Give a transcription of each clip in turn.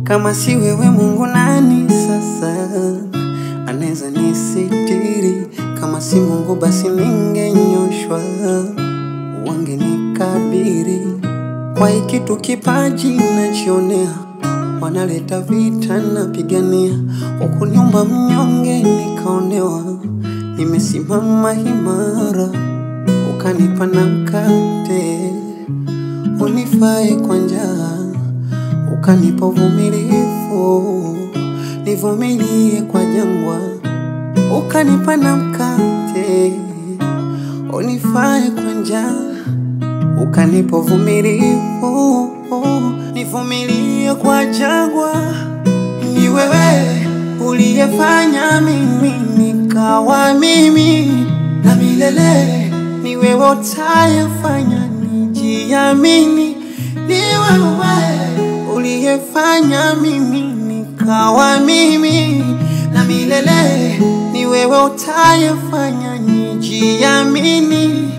Kama si wewe Mungu, nani sasa anaweza nisitiri? Kama si Mungu, basi ningenyoshwa, wangenikabiri kwa hiki tu kipaji nachionea, wanaleta vita napigania, ukuniumba mnyonge nikaonewa, nimesimama imara, ukanipa na mkate unifae kwa njaa, ukanipa uvumilivu nivumilie kwa jangwa, ukanipa na mkate unifae kwa njaa ukanipa uvumilivu nivumilie kwa jangwa. Ni wewe uliyefanya mimi nikawa mimi, na milele ni wewe utayefanya nijiamini. Ni wewe uliyefanya mimi nikawa mimi, na milele ni wewe utayefanya nijiamini.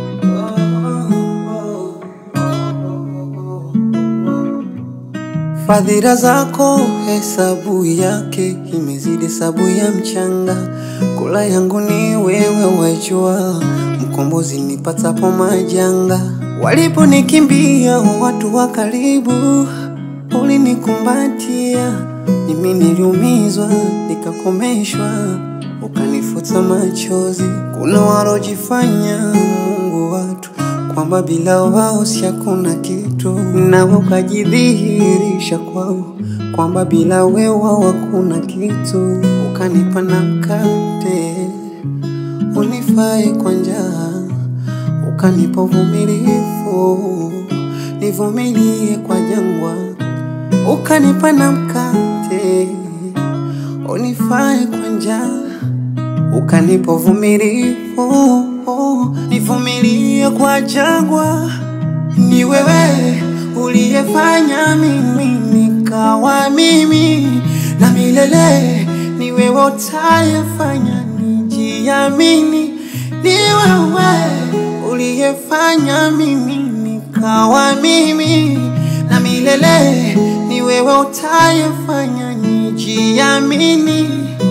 Fadhila zako hesabu yake imezidi hesabu ya mchanga. Kula yangu ni wewe wajua, mkombozi nipatapo majanga. Waliponikimbia watu wa karibu, ulinikumbatia. Mimi niliumizwa nikakomeshwa, ukanifuta machozi. Kuna walojifanya Mungu watu kwamba bila wao si hakuna kitu, na ukajidhihirisha kwao kwamba bila wewe wao hakuna kitu. Ukanipa na mkate unifae kwa njaa, ukanipa uvumilivu nivumilie kwa jangwa, ukanipa na mkate unifae kwa njaa ukanipa uvumilivu nivumilie kwa jangwa. Ni wewe uliyefanya mimi nikawa mimi, na milele ni wewe utayefanya nijiamini. Ni wewe uliyefanya mimi nikawa mimi, na milele ni wewe utayefanya nijiamini.